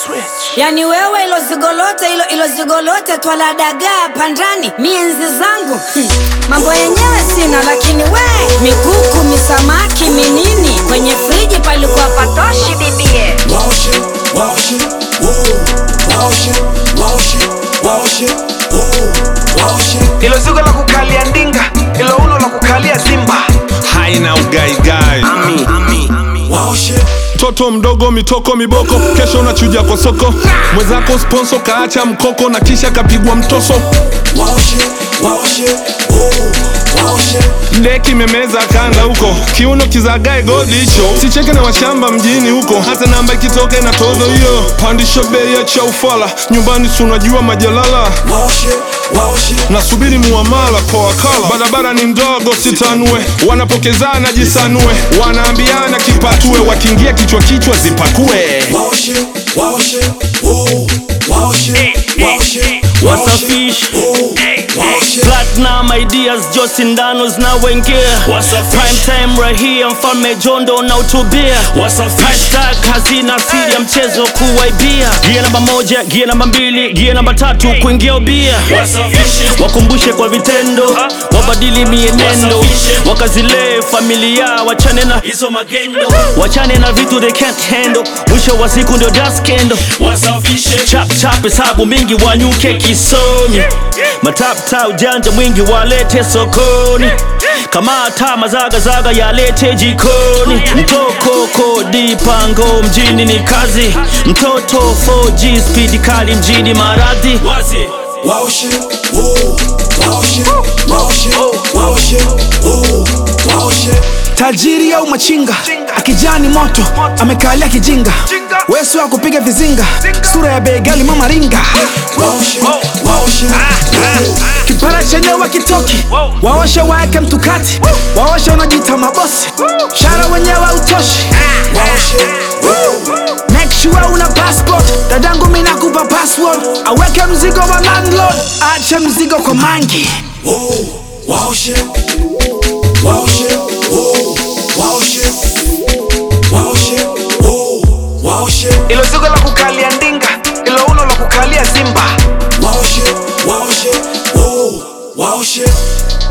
Yani wewe ilo zigolote ilo, ilo zigolote twala dagaa pandani mienzi zangu hmm. Mambo yenyewe sina lakini we mikuku misamaki minini kwenye friji palikuwa patoshi bibie Wow shit, wow shit, whoa. Wow shit, wow shit, wow shit, whoa. Wow shit. ilo zigo la kukalia ndinga ilo uno la kukalia simba haina ugaigai Wow shit, toto mdogo mitoko miboko kesho unachuja kwa soko mwenzako sponso kaacha mkoko na kisha kapigwa mtoso wow shit, wow shit, whoa. Wow shit. deki memeza kanda huko kiuno kizagae godi hicho sicheke na washamba mjini huko hata namba ikitoka ina tozo hiyo pandisha bei ya cha ufala nyumbani si unajua majalala Wow shit, wow shit. nasubiri muamala kwa wakala barabara ni ndogo sitanue wanapokezana jisanue wanaambiana kipatue wakiingia kichwa kichwa zipakue Wow shit, wow shit, whoa. Wow shit, wow shit, wow Wasafish. shit, whoa. Wow shit. Platinum ideas jo sindano zinawengia prime time right here mfalme jondo na utubia hashtag hazina siri ya mchezo kuwaibia gia namba moja gia namba mbili gia namba tatu kuingia ubia wakumbushe kwa vitendo wabadili mienendo wakazilee familia wachane na hizo magendo wachane na vitu they can't handle mwisho wa siku ndio daskendo chap chap hesabu mingi wanyuke kisomi matapta ujanja mwingi walete sokoni kamata mazagazaga yalete jikoni mtoko kodi pango mjini ni kazi mtoto 4G speed kali mjini maradhi Wow shit, whoa. Wow shit, wow shit, wow shit, whoa. Wow shit. tajiri au machinga akijani moto amekalia kijinga wesu wa kupiga vizinga sura ya begali mama ringa Wow shit, wow shit, whoa. kipara chenye wakitoki waoshe waeke mtukati waoshe unajita mabosi shara wenyewe utoshi Wow shit, whoa. make sure una passport dadangu minakupa password aweke mzigo wa landlord ache mzigo kwa mangi Whoa. Wow shit, wow shit, whoa. Wow shit, wow shit, whoa. Wow shit, ilo zigo la kukalia ndinga ilo uno la kukalia simba wow shit, wow shit, whoa. Wow shit.